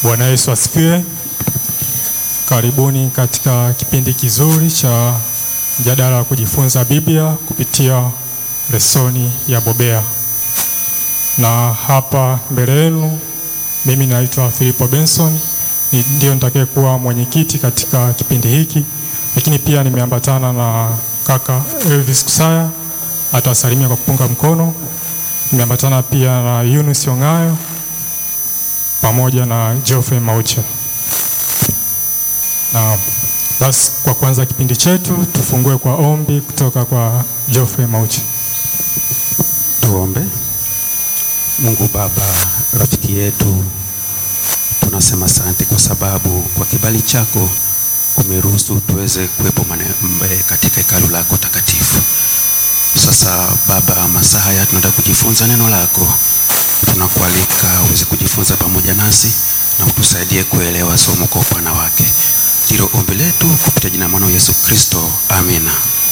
Bwana Yesu asifiwe. Karibuni katika kipindi kizuri cha mjadala wa kujifunza Biblia kupitia lesoni ya Bobea, na hapa mbele yenu mimi naitwa Filipo Benson, ni ndio nitakayekuwa mwenyekiti katika kipindi hiki, lakini pia nimeambatana na kaka Elvis Kusaya atawasalimia kwa kupunga mkono. Nimeambatana pia na Yunus Ongayo pamoja na Geoffrey Maucha. Na basi kwa kuanza kipindi chetu tufungue kwa ombi kutoka kwa Geoffrey Maucha. Tuombe. Mungu Baba, rafiki yetu, tunasema asante kwa sababu kwa kibali chako umeruhusu tuweze kuwepo mane- katika hekalu lako takatifu. Sasa Baba, masaa haya tunataka kujifunza neno lako, tunakualika uweze kujifunza pamoja nasi na utusaidie kuelewa somo kwa upana wake. Ndilo ombi letu kupitia jina la mwana wa Yesu Kristo, amina.